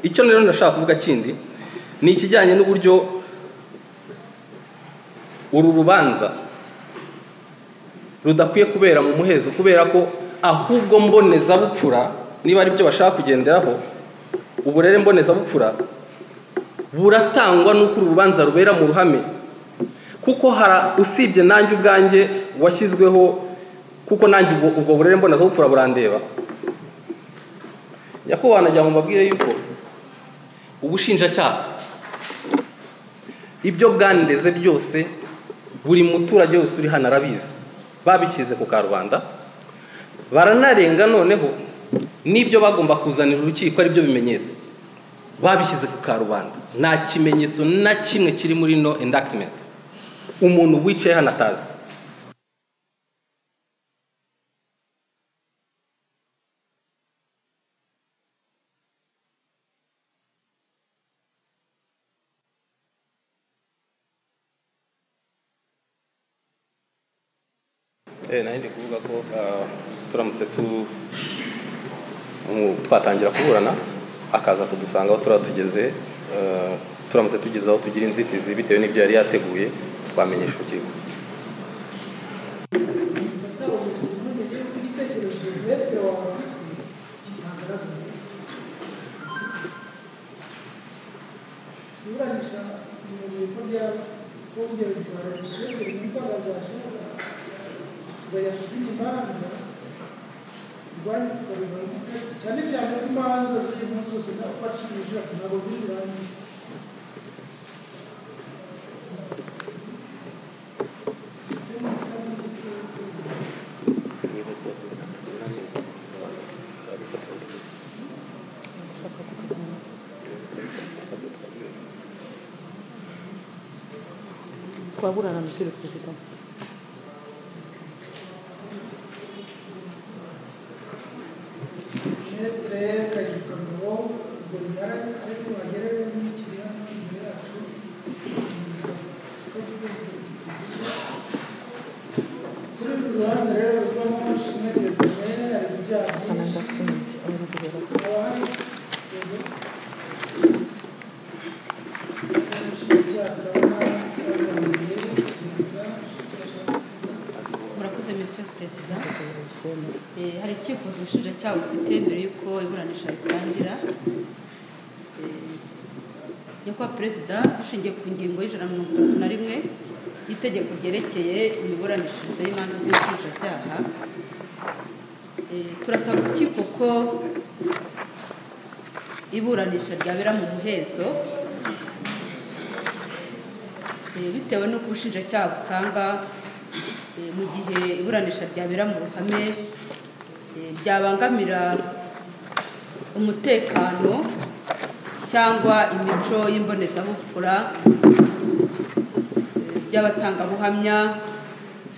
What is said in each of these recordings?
icyo rero ndashaka kuvuga kindi ni ikijyanye n'uburyo uru rubanza rudakwiye kubera mu muhezo kubera ko ahubwo mbonezabupfura niba ari byo bashaka kugenderaho uburere mbonezabupfura buratangwa n'uko uru rubanza rubera mu ruhame kuko hara usibye nanjye ubwanjye washyizweho kuko nanjye ubwo ubwo burere mbonezabupfura burandeba nyakubahwa wanajya mu mabwire yuko ubushinjacyaha ibyo bwandeze byose buri muturage wese uri hano arabizi babishyize ku karubanda baranarenga noneho n'ibyo bagomba kuzanira urukiko ari byo bimenyetso babishyize ku karubanda nta kimenyetso na kimwe kiri muri no endactment umuntu wicaye hano atazi Eh, nari ndi kuvuga ko ah, turamutse tu mu- twatangira kuburana akaza kudusanga aho turaba tugeze eh, turamutse tugeze aho tugira inzitizi bitewe n'ibyo yari yateguye twamenyesha urukiko cyane cyane ku manza z'uyu munsi zose ntabwo bacishije ntabwo ziri irangiye twaburana monsieur le président metere kagikomero ubwo bihara ariko wagerewe n'ikiriya imbere yacu kuri uru rubanza rero ruvamo metere kamere ari ibyaha byinshi Sanangafuni, umuvugizi wa- murakoze monsieur perezida hari icyifuzo ubushinjacyaha bufite mbere y'uko iburanisha ritangira Eh, nyakubahwa perezida dushingiye ku ngingo y'ijana na mirongo itatu na rimwe y'itegeko ryerekeye imiburanishirize y'imanza z'inshinjacyaha Eh, turasaba urukiko ko iburanisha ryabera mu muhezo Eh, bitewe n'uko ubushinjacyaha busanga eh, mu gihe iburanisha ryabera mu ruhame eh, ryabangamira umutekano cyangwa imico y'imbonezabupfura eh, by'abatangabuhamya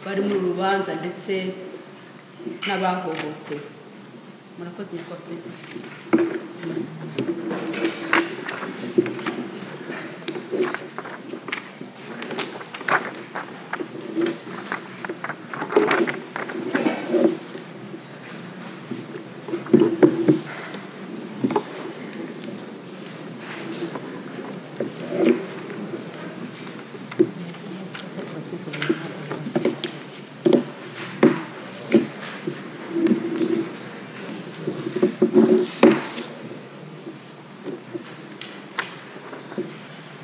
bari muri uru rubanza ndetse n'abahohotewe murakoze nyakubahwa perezida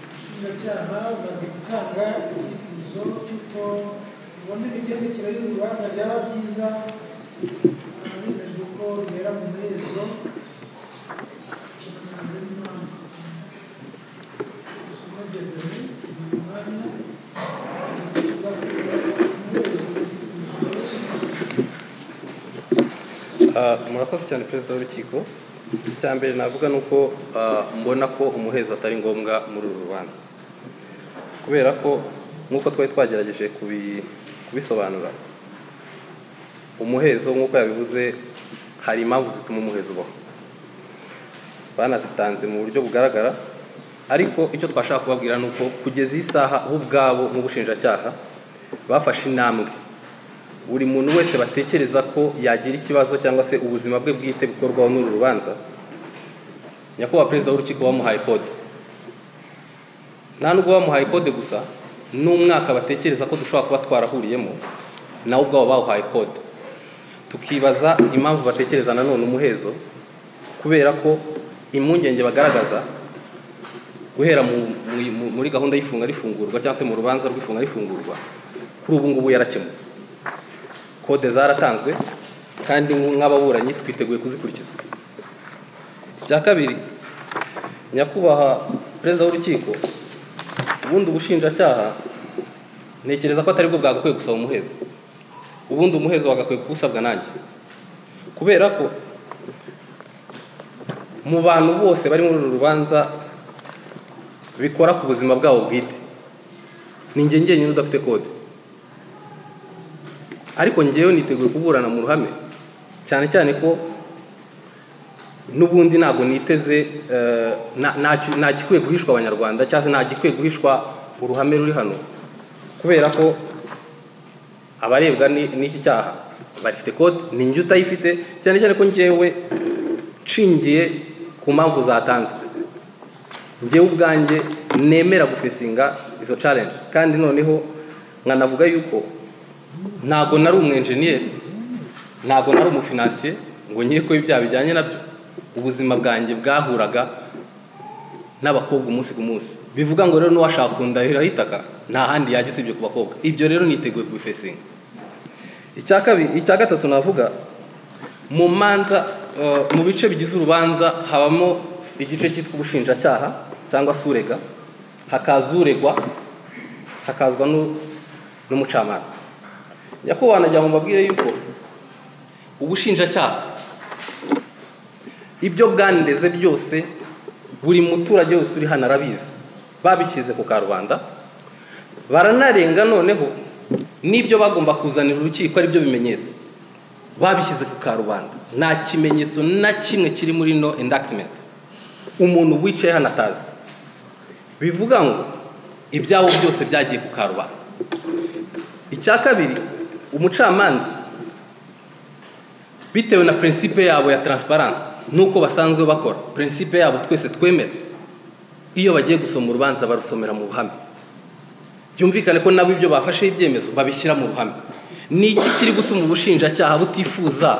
ubushinjacyaha bumaze gutanga icyifuzo cy'uko ubona imigendekere y'urubanza byaba byiza hemejwe ko rubera mu muhezo hanze n'impamvu usunagendere umwanya Ah, murakoze cyane perezida w'urukiko icya mbere navuga ni uko ah, mbona ko umuhezo atari ngombwa muri uru rubanza kubera ko nk'uko twari twagerageje kubi- kubisobanura umuhezo nk'uko yabivuze hari impamvu zituma umuhezo ubaho banazitanze mu buryo bugaragara ariko icyo twashaka kubabwira ni uko kugeza iyi saha bo ubwabo nk'ubushinjacyaha bafashe intambwe buri muntu wese batekereza ko yagira ikibazo cyangwa se ubuzima bwe bwite bukorwaho n'uru rubanza nyakubahwa perezida w'urukiko wamuhaye kode nta nubwo bamuhaye kode gusa n'umwaka batekereza ko dushobora kuba twarahuriyemo nawe ubwabo bawuhaye kode tukibaza impamvu batekereza nanone umuhezo kubera ko impungenge bagaragaza guhera mu- mu- mu- muri gahunda y'ifunga rifungurwa cyangwa se mu rubanza rw'ifunga rifungurwa kuri ubu ngubu yarakemutse kode zaratanzwe kandi nk'ababuranyi twiteguye kuzikurikiza icya kabiri nyakubahwa perezida w'urukiko ubundi ubushinjacyaha ntekereza ko atari bwo bwagakwiye gusaba umuhezo ubundi umuhezo wagakwiye kuwusabwa nanjye kubera ko mu bantu bose bari muri uru rubanza bikora ku buzima bwabo bwite ni njye njyenyine udafite kode ariko njyewe niteguye kuburana mu ruhame cyane cyane ko n'ubundi ntabwo niteze eh, na- nta- nta gikwiye guhishwa abanyarwanda cyangwa se nta gikwiye guhishwa uruhame ruri hano kubera ko abarebwa ni- n'iki cyaha bafite kode ni njye utayifite cyane cyane ko njyewe nshingiye ku mpamvu zatanzwe njyewe ubwanjye nemera gufesinga izo challenge kandi noneho nkanavuga yuko ntabwo nari umwenjeniyeri ntabwo nari umufinansiye ngo nkire ko ibyaha bijyanye nabyo ubuzima bwanjye bwahuraga n'abakobwa umunsi ku munsi bivuga ngo rero n'uwashaka kundahira itaka nta handi yajya usibye ku bakobwa ibyo rero niteguye kubifesinga icya kabiri icya gatatu navuga mu manza eh, mu bice bigize urubanza habamo igice cyitwa ubushinjacyaha cyangwa se urega hakaza uregwa hakazwa n'u- n'umucamanza nyakubahwa nagira ngo mbabwire yuko ubushinjacyaha ibyo bwandeze byose buri muturage wese uri hano arabizi babishyize ku karubanda baranarenga noneho n'ibyo bagomba kuzanira urukiko ari byo bimenyetso babishyize ku karubanda nta kimenyetso na kimwe kiri muri no indactment umuntu wicaye hano atazi bivuga ngo ibyabo byose byagiye ku karubanda icya kabiri umucamanza bitewe na prinsipe yabo ya transparency nuko basanzwe bakora prinsipe yabo twese twemera iyo bagiye gusoma urubanza barusomera mu ruhame byumvikane ko nabo ibyo bafashe ibyemezo babishyira mu ruhame ni iki kiri gutuma ubushinjacyaha butifuza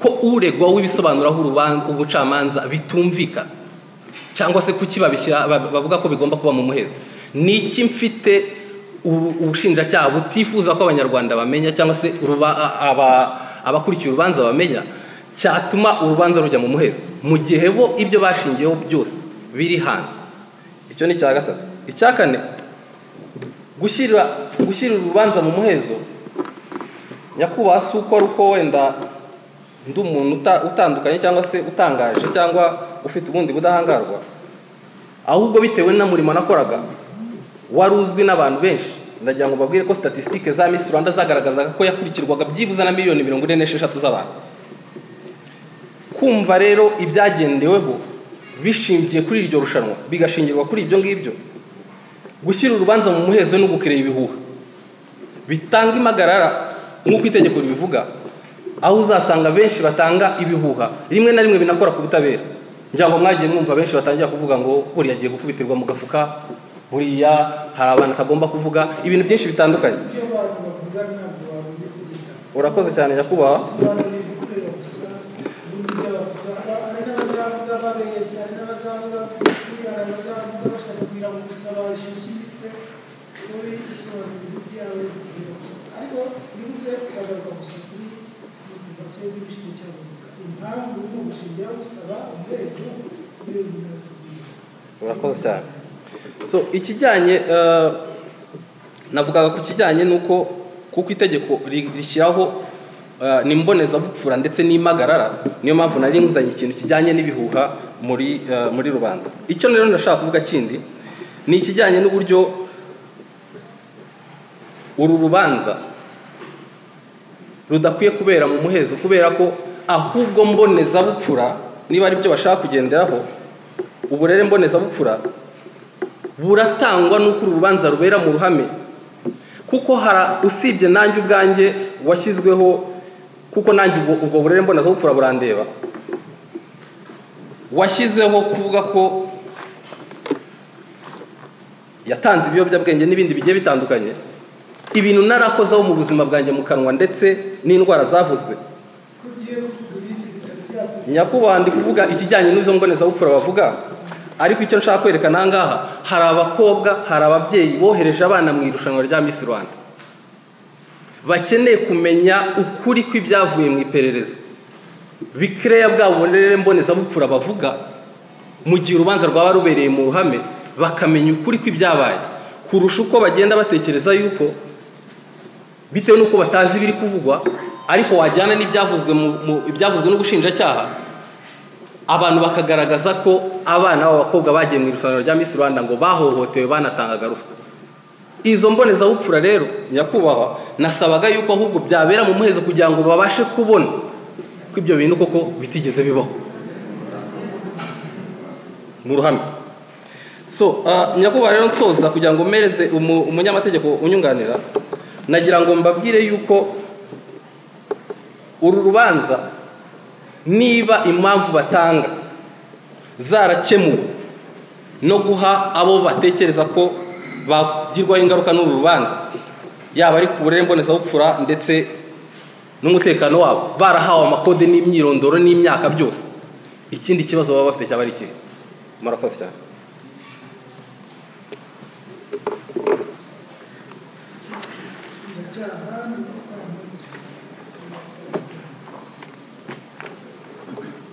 ko uregwa w'ibisobanuraho urubanza ubucamanza bitumvikana cyangwa se kuki babishyira ba- bavuga ko bigomba kuba mu muhezo ni iki mfite ubu- ubushinjacyaha butifuza ko abanyarwanda bamenya cyangwa se uruba- a- aba- abakurikiye urubanza bamenya cyatuma urubanza rujya mu muhezo mu gihe bo ibyo bashingiyeho byose biri hanze icyo ni icya gatatu icya kane gushyira gushyira urubanza mu muhezo nyakubahwa si uko ari uko wenda ndi umuntu uta- utandukanye cyangwa se utangaje cyangwa ufite ubundi budahangarwa ahubwo bitewe n'umurimo nakoraga wari uzwi n'abantu benshi ndagira ngo babwire ko statisitike za Miss Rwanda zagaragazaga ko yakurikirwaga byibuze na miliyoni mirongo ine n'esheshatu z'abantu kumva rero ibyagendeweho bishingiye kuri iryo rushanwa bigashingirwa kuri ibyo ngibyo gushyira urubanza mu muhezo ni ugukirera ibihuha bitanga impagarara nk'uko itegeko ribivuga aho uzasanga benshi batanga ibihuha rimwe na rimwe binakora ku butabera ngira ngo mwagiye mwumva benshi batangira kuvuga ngo buriya agiye gukubitirwa mu gafuka buriya hari abantu atagomba kuvuga ibintu byinshi bitandukanye ibyo abantu bavuga ntabwo babuye kubita urakoze cyane nyakubahwa bisobanura ibikorera gusa n'ibindi byo bavuga hari n'abazavuga babeshya hari n'abazavuga kubwira hari abazavuga bashaka kugira ngo gusa bashyushye imitwe wowe bisobanura ibintu byawe bikorera gusa ariko bibutse ukagaruka gusa kuri motivasiyo y'ibishimye cyane impamvu uri mu bushingiye gusaba umuhezo niyo bintu batubwira urakoze cyane so ikijyanye eh, navugaga ku kijyanye n'uko kuko itegeko ri- rishyiraho eh, ni imbonezabupfura ndetse n'impagarara niyo mpamvu nari nguzanye ikintu kijyanye n'ibihuha muri eh, muri rubanda icyo rero ndashaka kuvuga kindi ni ikijyanye n'uburyo uru rubanza rudakwiye kubera mu muhezo kubera ko ahubwo mbonezabupfura niba ari byo bashaka kugenderaho uburere mbonezabupfura buratangwa n'uko uru rubanza rubera mu ruhame kuko hara usibye nanjye ubwanjye washyizweho kuko nanjye ubwo, ubwo burere mbonezabupfura burandeba washyizeho kuvuga ko yatanze ibiyobyabwenge n'ibindi bigiye bitandukanye ibintu narakozeho mu buzima bwanjye mu kanwa ndetse n'indwara zavuzwe ko ugiye kuvuga ibindi bitaro byabyo nyakubahwa ndi kuvuga ikijyanye n'izo mbonezabupfura bavuga ariko icyo nshaka kwerekana aha ngaha hari abakobwa hari ababyeyi bohereje abana mu irushanwa rya Miss Rwanda bakeneye kumenya ukuri kw'ibyavuye mu iperereza bikereya bwa burere mbonezabupfura bavuga mu gihe urubanza rwaba rubereye mu ruhame bakamenya ukuri kw'ibyabaye kurusha uko bagenda batekereza yuko bitewe n'uko batazi ibiri kuvugwa ariko wajyana n'ibyavuzwe mu- mu- ibyavuzwe n'ubushinjacyaha abantu bakagaragaza ko abana b'abakobwa bagiye mu irushanwa rya Miss Rwanda ngo bahohotewe banatangaga ruswa izo mbonezabupfura rero nyakubahwa nasabaga yuko ahubwo byabera mu muhezo kugira ngo babashe kubona ko ibyo bintu koko bitigeze bibaho mu ruhame so ah, nyakubahwa rero nsoza kugira ngo mpereze umu- umunyamategeko unyunganira nagira ngo mbabwire yuko uru rubanza niba impamvu batanga zarakemuwe no guha abo batekereza ko bagirwaho ingaruka n'uru rubanza yaba ari ku burere mbonezabupfura ndetse n'umutekano wabo barahawe amakode n'imyirondoro n'imyaka byose ikindi kibazo baba bafite cyaba ari ikihe murakoze cyane ubushinjacyaha ni ubukangurambaga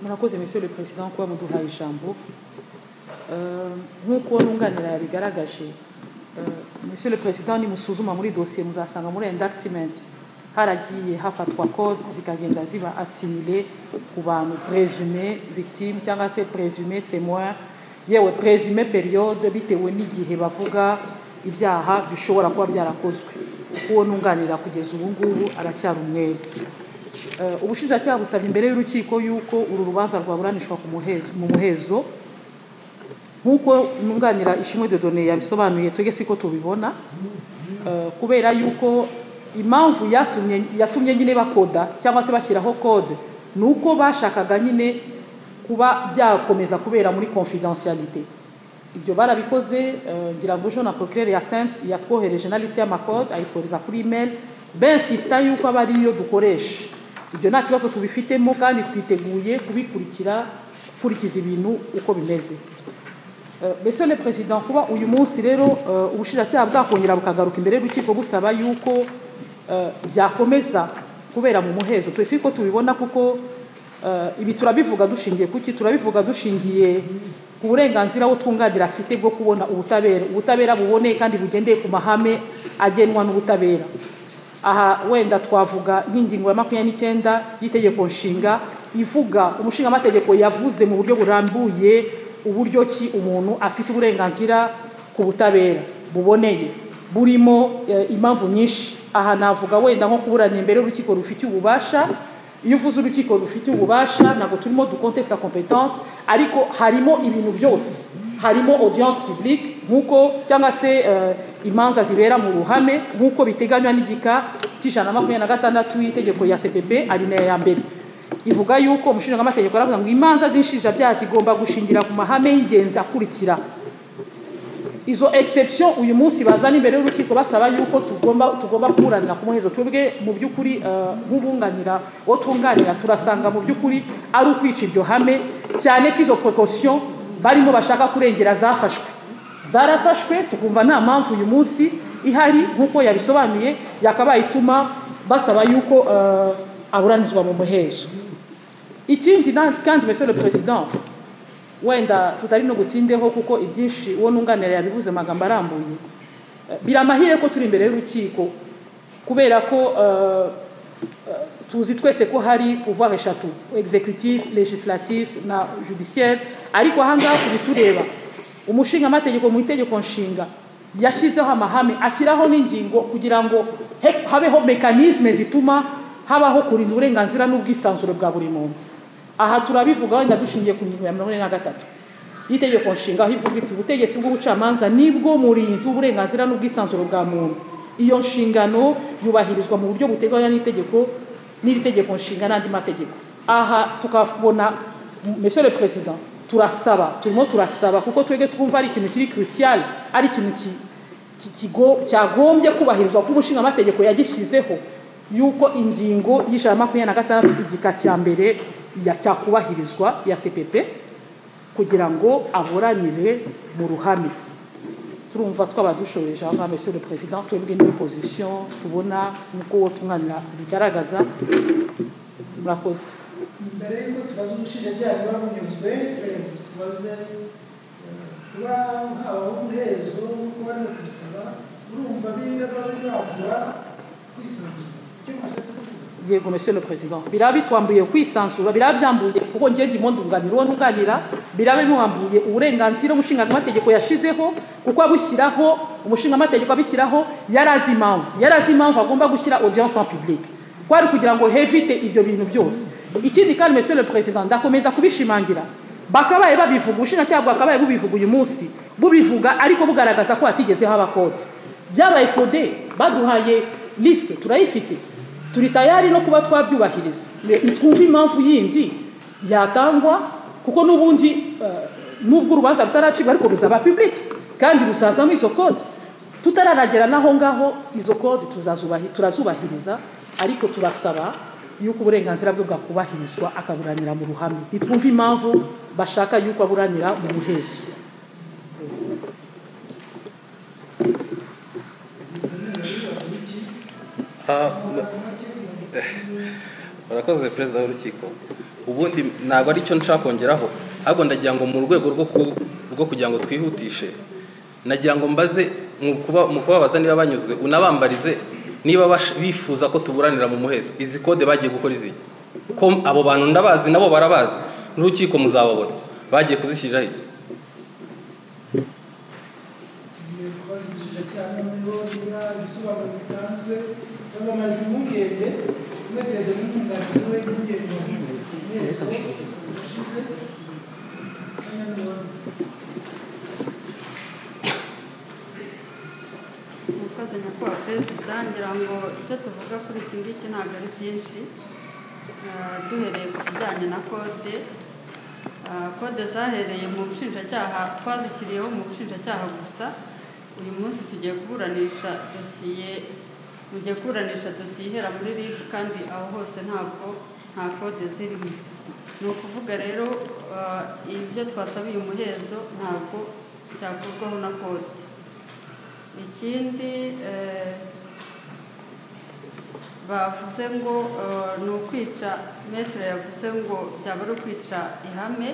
murakoze monsieur le président kuba muduhaye ijambo Euh, nk'uko nunganira yabigaragaje euh, monsieur le président nimusuzuma muri dosiye muzasanga muri indactment haragiye hafatwa code zikagenda ziba assimile ku bantu présume victime cyangwa se présume témoin yewe présume periode bitewe n'igihe bavuga ibyaha bishobora kuba byarakozwe uwo nunganira kugeza ubu ngubu aracyari umwere Eh, ubushinjacyaha busaba imbere y'urukiko yuko uru rubanza rwaburanishwa ku muhezo- mu muhezo nk'uko nunganira ishimwe dodone yabisobanuye twebwe siko tubibona eh, kubera yuko impamvu yatumye yatumye nyine bakoda cyangwa se bashyiraho kode ni uko bashakaga nyine kuba byakomeza kubera muri confidentialité ibyo barabikoze eh, ngira ngo ejo na procureur Hyacinthe yatwohereje na liste y'amakode ayitwohereza kuri email bensista yuko aba ariyo dukoresha ibyo nta kibazo tubifitemo kandi twiteguye kubikurikira gukurikiza ibintu uko bimeze Eh, Monsieur le Président kuba uyu munsi rero eh, ubushinjacyaha bwakongera bukagaruka imbere y'urukiko busaba yuko eh, byakomeza kubera mu muhezo twe siko tubibona kuko eh, ibi turabivuga dushingiye kuki turabivuga dushingiye ku burenganzira wo twunganira afite bwo kubona ubutabera ubutabera buboneye kandi bugendeye ku mahame agenwa n'ubutabera aha wenda twavuga nk'ingingo ya makumyabiri n'icyenda y'itegeko nshinga ivuga umushingamategeko yavuze mu buryo burambuye uburyo ki umuntu afite uburenganzira ku butabera buboneye burimo eh, impamvu nyinshi aha navuga wenda nko kuburanira imbere y'urukiko rufitiye ububasha iyo uvuze urukiko rufite ububasha ntabwo turimo dukontesita kompetanse ariko harimo ibintu byose harimo audience publique nk'uko cyangwa se eh, imanza zibera mu ruhame nk'uko biteganywa n'igika cy'ijana na makumyabiri na gatandatu y'itegeko ya cpp arinaya ya mbere ivuga yuko umushinjamategeko aravuga ngo imanza z'inshinjabyaha zigomba gushingira ku mahame y'ingenzi akurikira izo exception uyu munsi bazana imbere y'urukiko basaba yuko tugomba tugomba kuburanira ku muhezo twebwe mu by'ukuri eh, nk'ubunganira uwo twunganira turasanga mu by'ukuri ari ukwica ibyo hame cyane ko izo precaution barimo bashaka kurengera zafashwe zarafashwe tukumva nta mpamvu uyu munsi ihari nk'uko yabisobanuye yakabaye ituma basaba yuko eh, aburanizwa mu muhezo ikindi na- kandi monsieur le président wenda tutari no gutindeho kuko ibyinshi uwo nunganira yabivuze amagambo arambuye Eh, biri amahire ko turi imbere y'urukiko kubera ko eh, eh, tuzi twese ko hari pouvoir eshatu executif legislatif na judiciaire ariko ahangaha kubitureba umushingamategeko mu itegeko nshinga yashyizeho amahame ashyiraho n'ingingo kugira ngo he- habeho mekanisme zituma habaho kurinda uburenganzira n'ubwisanzure bwa buri muntu aha turabivuga wenda dushingiye ku ngingo ya mirongo ine na gatatu y'itegeko nshinga aho ivuga iti ubutegetsi bw'ubucamanza nibwo murinzi w'uburenganzira n'ubwisanzure bwa muntu iyo nshingano yubahirizwa mu buryo buteganywa n'itegeko n'iri tegeko nshinga n'andi mategeko aha tukabona monsieur le président turasaba turimo turasaba kuko twebwe twumva ari ikintu kiri kirusiyari ari ikintu ki- ki- kigo- cyagombye kubahirizwa kuko umushingamategeko yagishyizeho y'uko ingingo y'ijana na makumyabiri na gatandatu igika cya mbere ya cyakubahirizwa ya sepepe kugira ngo aburanire mu ruhame turumva twaba dushoreje aho ngaho monsieur le président twebwe n'iyo position tubona nk'uko uwo tumwanira bigaragaza murakoze mbere y'uko tubaza umushinjacyaha niba bunyuzwe tureba tubaze eh, kuba habaho umuhezo w'uko barimo kubisaba urumva biraba bibagura kwisanzura icyo mushatse kuvuga yego monsieur le président biraba bitwambuye kwisanzura biraba byambuye kuko ngiye ndimo ndunganira uwo ntunganira biraba bimwambuye uburenganzira umushingamategeko yashizeho kuko abushyiraho umushingamategeko abishyiraho yari azi impamvu yari azi impamvu agomba gushyira audience en public kwari kugira ngo hevite ibyo bintu byose ikindi kandi monsieur le président ndakomeza kubishimangira bakabaye babivuga ubushinjacyaha bwakabaye bubivuga uyu munsi bubivuga ariko bugaragaza ko hatigeze haba kode byabaye kode baduhaye lisite turayifite turi tayari no kuba twabyubahiriza Ne- ntitwumva impamvu yindi yatangwa kuko n'ubundi eh, nubwo urubanza rutaracibwa ariko ruzaba pibulike kandi rusazamo izo kode tutararagera n'aho ngaho izo kode tuzazubahi- turazubahiriza ariko turasaba y'uko uburenganzira bwe bwakubahirizwa akaburanira mu ruhame ntitwumve impamvu bashaka y'uko aburanira mu muhezo Ah, eh, murakoze perezida w'urukiko ubundi ntabwo ari cyo nshaka kongeraho ahubwo ndagira ngo mu rwego rwo ku- rwo kugira ngo twihutishe nagira ngo mbaze mu kuba- mu kubabaza niba banyuzwe unabambarize niba bash- bifuza ko tuburanira mu muhezo izi kode bagiye gukora izi ko abo bantu ndabazi nabo barabazi n'urukiko muzababona bagiye kuzishyiriraho iki tugiye kubaza umushinjacyaha niba niba ibisobanuro bitanzwe bamamaza impungenge umwegeze n'umwunganizi we impungenge mu muhezo zirashize kanya n'ubundi umukozi nyakubahwa perezida ngira ngo icyo tuvuga kuri iki ngiki ntabwo ari byinshi Ah, duhereye ku kijyanye na kode Ah, kode zahereye mu bushinjacyaha twazishyiriyeho mu bushinjacyaha gusa uyu munsi tugiye kuburanisha dosiye tugiye kuburanisha dosiye ihera muri rib kandi aho hose ntabwo nta kode zirimo ni ukuvuga rero ah, ibyo twasabiye umuhezo ntabwo byavuzwaho na kode ikindi eh, bavuze ngo eh, ni ukwica metere yavuze ngo byaba ari ukwica ihame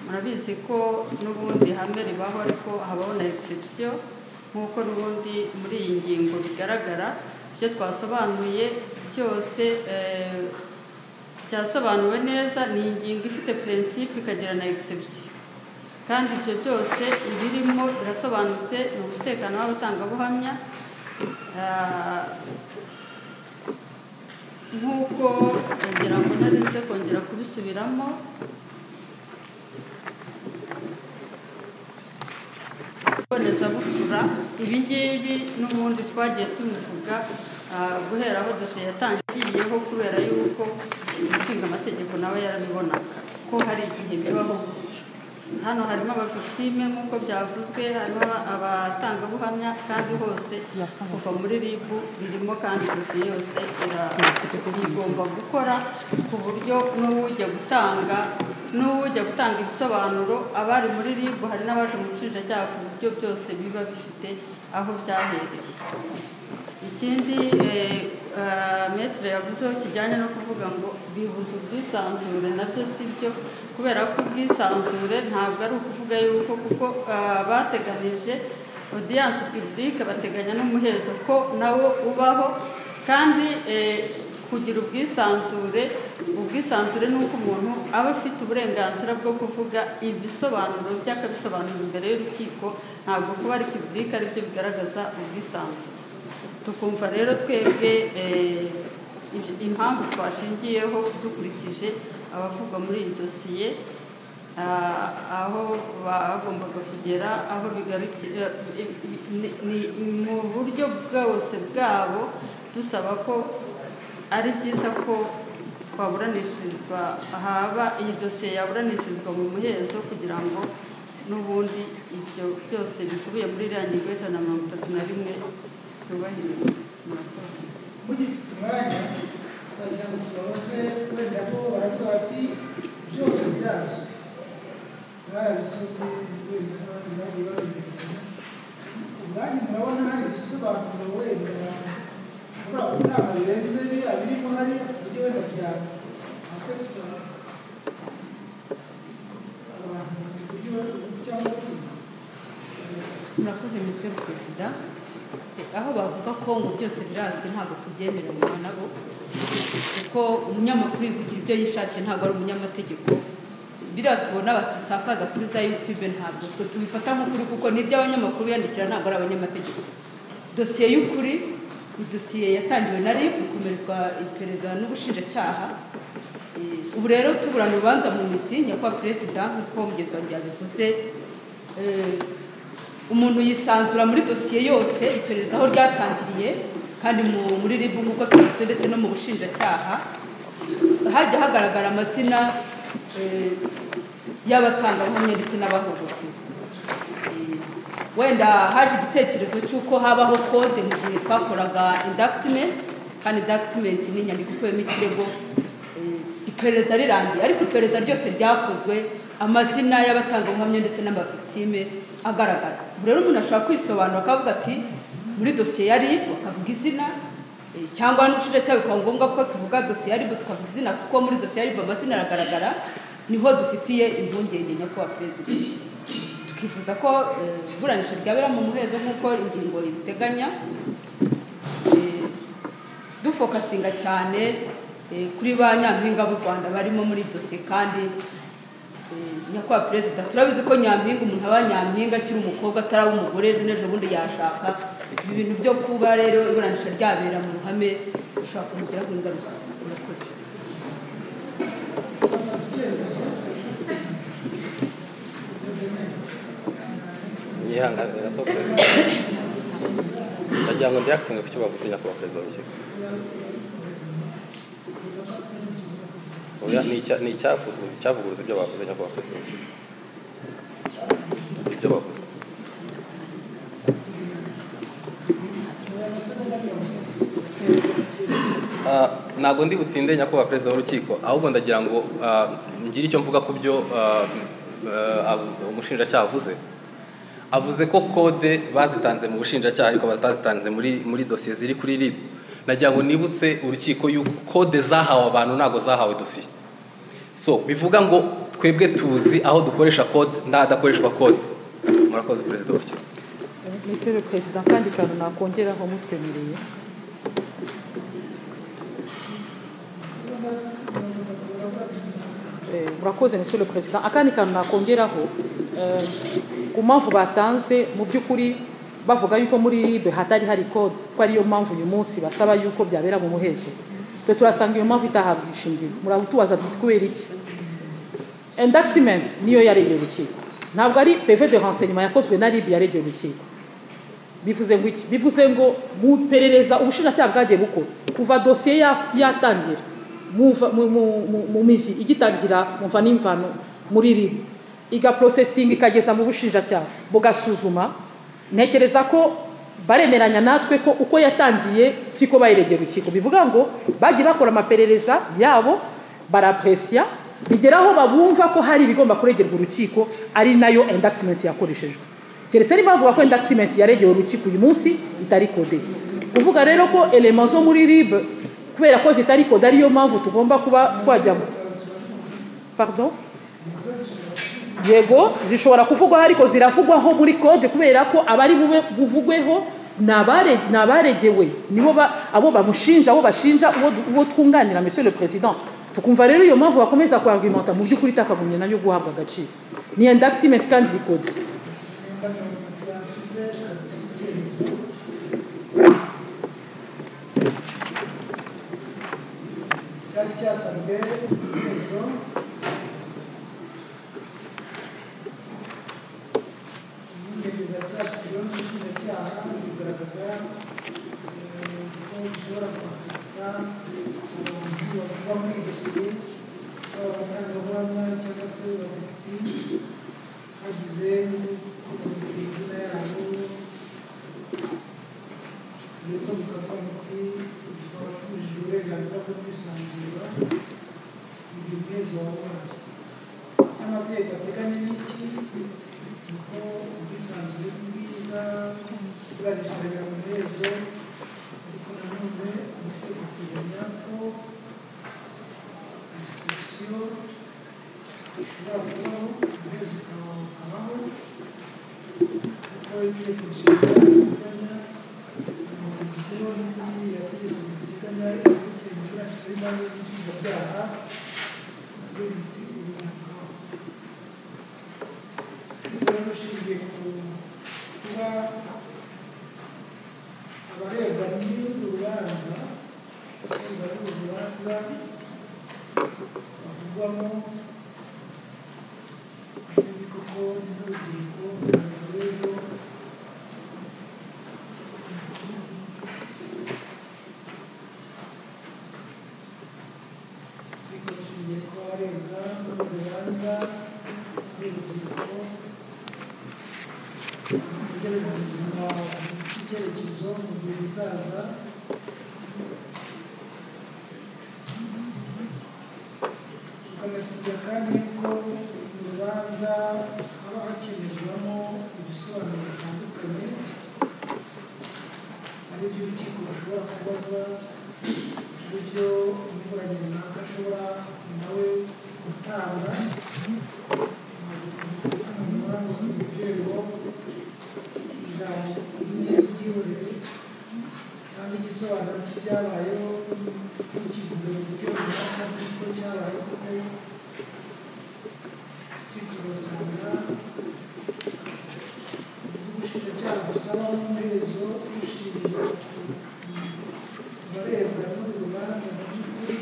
murabizi ko n'ubundi ihame ribaho ariko habaho na egisipsiyo nk'uko n'ubundi muri iyi ngingo bigaragara ibyo twasobanuye byose eh, byasobanuwe neza ni ingingo ifite purinsipe ikagira na egisipsiyo kandi ibyo byose ibirimo birasobanutse ni umutekano w'abatangabuhamya Ah, nk'uko ngira ngo nari nze kongera kubisubiramo ibonezabupfura ibi ngibi n'ubundi twagiye tubivuga ah, guhera aho dosiye yatangiyeho kubera yuko umushinga amategeko nawe yarabibonaga ko hari igihe bibaho gutyo hano harimo abaviktime nk'uko byavuzwe harimo abatangabuhamya kandi hose kuva muri rib birimo kandi dosiye yose ira- igomba gukora ku buryo n'uwujya gutanga n'uwujya gutanga ibisobanuro abari muri rib hari n'abaje mu bushinjacyaha ku buryo byose biba bifite aho byahereye ikindi metero yavuzeho kijyanye no kuvuga ngo bibuza ubwisanzure nabyo si byo kubera ko ubwisanzure ntabwo ari ukuvuga yuko kuko eh, bateganije odiyanse pibulike bateganya n'umuhezo ko nawo ubaho kandi eh, kugira ubwisanzure ubwisanzure ni uko umuntu aba afite uburenganzira bwo kuvuga ibisobanuro bye akabisobanura imbere y'urukiko ntabwo kuba ari pibulike aribyo bigaragaza ubwisanzure tukumva rero twebwe eh, ibyo- impamvu twashingiyeho dukurikije abavugwa muri iyi dosiye ah, aho bagombaga kugera aho bigarukira eh, ni- ni- mu buryo bwose bwabo dusaba ko ari byiza ko twaburanishirizwa ahaba iyi dosiye yaburanishirizwa mu muhezo kugira ngo n'ubundi ibyo byose bikubiye muri iriya ngingo y'ijana na mirongo itatu na rimwe byubahirizwe murakoze mugifite umwanya twagira ngo tubabaze wenda ko baravuga bati byose birazwi barabisuzuye wenda n'abandi bagiye babimenyera ubwanyu murabona hari ibisobanuro wenda ushobora gutanga birenze abirimo hariya ku buryo wenda byaba ntacyo bitanga abantu mu buryo cyangwa ubwenge murakoze misiyo perezida aho bavuga ko ngo byose birazwi ntabwo tubyemeranywa nabo kuko umunyamakuru yivugira ibyo yishakiye ntabwo ari umunyamategeko biriya tubona batisakaza kuri za yutube ntabwo twe tubifata nk'ukuri kuko n'ibyo abanyamakuru biyandikira ntabwo ari abanyamategeko dosiye y'ukuri ni dosiye yatangiwe na rib ikomerezwa iperereza n'ubushinjacyaha Eh, ubu rero tuburana urubanza mu mizi nyakubahwa perezida nk'uko mugenzi wanjye yabivuze eh, umuntu yisanzura muri dosiye yose iperereza aho ryatangiriye kandi mu- muri ribu nk'uko tubivuze ndetse no mu bushinjacyaha hajya hagaragara amazina eh, y'abatangabuhamya ndetse n'abahohotewe Eh, wenda haje igitekerezo cy'uko habaho kode mu gihe twakoraga inductment kandi inductment ni inyandiko ikubiyemo ikirego eh, iperereza rirangiye ariko iperereza ryose ryakozwe amazina y'abatangabuhamya ndetse n'amavitime agaragara ubu rero umuntu ashobora kwisobanura akavuga ati muri dosiye ya rib akavuga izina eh, cyangwa n'ubushinjacyaha bikaba ngombwa ko tuvuga dosiye ya rib tukavuga izina kuko muri dosiye ya rib amazina aragaragara niho dufitiye impungenge nyakubahwa perezida tukifuza ko eh, iburanisha ryabera mu muhezo nk'uko ingingo ibiteganya Eh, dufokasinga cyane eh, kuri ba nyampinga b'u rwanda barimo muri dosiye kandi eh, nyakubahwa perezida turabizi ko nyampinga umuntu aba nyampinga akiri umukobwa ataraba umugore ejo n'ejo bundi yashaka ibi bintu byo kuba rero iburanisha ryabera mu ruhame bishobora kumugiraho ingaruka murakoze nyihanganira gato perezida ndagira ngo ndiyakitinge ku cyo bavuze nyakubahwa perezida w'urukiko oya ni icya- ni icyavuzwe- icyavuguruza ibyo bavuze nyakubahwa perezida w'urukiko ibyo bavuze Ah, ntabwo ndi butinde nyakubahwa perezida w'urukiko ahubwo ndagira ngo ah, ngire icyo mvuga ku byo ah, ah, abu- umushinjacyaha avuze avuze ko kode bazitanze mu bushinjacyaha ariko batazitanze muri muri dosiye ziri kuri RIB nagira ngo nibutse urukiko y'uko kode zahawe abantu ntabwo zahawe dosiye so bivuga ngo twebwe tuzi aho dukoresha kode n'ahadakoreshwa kode murakoze perezida w'urukiko monsieur le président kandi kantu nakongeraho mutwemereye Eh, murakoze monsieur le président akandi kantu nakongeraho eh, ku mpamvu batanze mu by'ukuri bavuga yuko muri ribe hatari hari kode ko ariyo mpamvu uyu munsi basaba yuko byabera mu muhezo twe turasanga iyo mpamvu itahabwa ishingiro muratubaza tuti kubera iki inductment niyo yaregeye urukiko ntabwo ari pv de renseignement yakozwe na rib yaregeye urukiko bivuze ngo iki bivuze ngo mu perereza ubushinjacyaha bwagiye bukora kuva dosiye ya- yatangira muva- mu- mu- mu- mu mizi igitangira muva n'imvano muri ribu igaprosesinga ikageza mu bushinjacyaha bugasuzuma ntekereza ko baremeranya natwe ko uko yatangiye siko bayiregera urukiko bivuga ngo bagiye bakora amaperereza yabo barapresiya bigera aho babumva ko hari ibigomba kuregerwa urukiko ari nayo inductment yakoreshejwe keretse niba bavuga ko inductment yaregeye urukiko uyu munsi itari kode kuvuga rero ko elema zo muri rib kubera ko zitari kode ariyo mpamvu tugomba kuba twajya pardon yego zishobora kuvugwaho ariko ziravugwaho muri kode kubera ko abari bube buvugweho ni abare- ni abaregewe nibo ba- abo bamushinja abo bashinja uwo du- uwo twunganira monsieur le président tukumva rero iyo mpamvu bakomeza kuargumenta mu by'ukuri itakagombye nayo guhabwa agaciro ni inductment kandi iri kode cyari cyasanzwe izo inyemeza zashyizweho n'ubushinjacyaha bigaragaza eh, ko bishobora kwandika na umuntu bavuga muri iryo siye yaba abanyangabuhamya cyangwa se abafiti hagize n'ubukomezi ku izina yabo nuko bikavuga biti tukaba tubujije uburenganzira bwo kwisanzura ibyo mwezi wa mwaka icyo amategeko ateganya ni iki ni uko ubwisanzure ni bwiza buranishanira mu hezo ariko nanone amategeko ateganya ko resebusiyo ishobora kubaho umuhezo ukaba wakabaho kuko itegeko nshinga riteganya amakomisiyo ndetse n'iriya tegeko riteganya ibikurikirana iburanisha y'imanza n'inshinjabyaha nabyo biti ubu bakabaho rero ushingiye ku kuba abarebwa n'urubanza abarebwa n'urubanza bavugwamo ni koko n'urubyiruko rw'ejo ariko rushingiye ku barebwa n'urubanza n'urubyiruko kugera mu buzima bw'icyerekezo mu gihe bizaza tukanasubya kandi yuko mu rubanza haba hakenerwamo ibisobanuro bitandukanye ari byo urukiko rushobora kubaza ari byo umuburanyi runaka ashobora nawe gutanga cyangwa igisobanuro cy'ibyabayeho n'ikivuga uburyo runaka kuko cyabayeho kuko kikurasanga ubushinjacyaha busaba nk'umuhezo ushingiye ku barebwa n'uru rubanza mu by'ukuri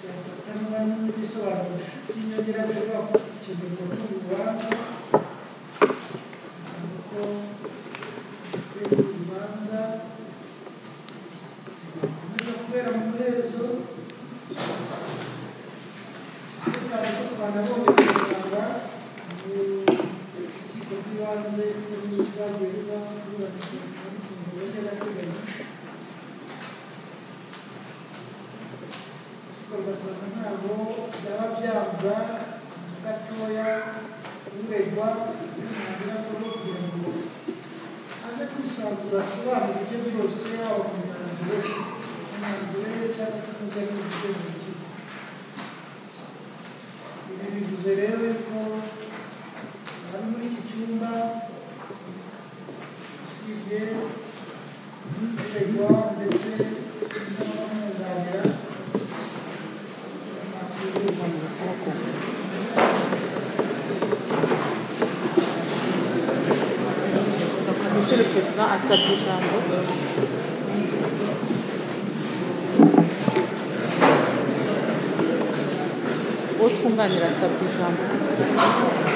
byafatanwa n'ibisobanuro by'inyongera bishobora gukenerwa n'uru rubanza usanga ko urwego rw'urubanza rukomeza kubera mu muhezo cyane cyane ko twanabonye tugasanga mu rukiko rw'ibanze rwagiye ruba ruburanishwa mu mfungo y'agateganyo ariko rugasanga ntabwo byaba byabwa gatoya uregwa uburenganzira bwo kugira ngo aze kwisanzura asobanura ibyo byose yaba ku myanzuro ye ku myanzuro ye cyangwa se n'ibyo ari byo mu rukiko ibi bivuze rero yuko abari muri iki cyumba usibye uregwa ndetse n'abamwunganira bakwiye Monsieur le Président, à sa chambre. utwunganira asabye ijambo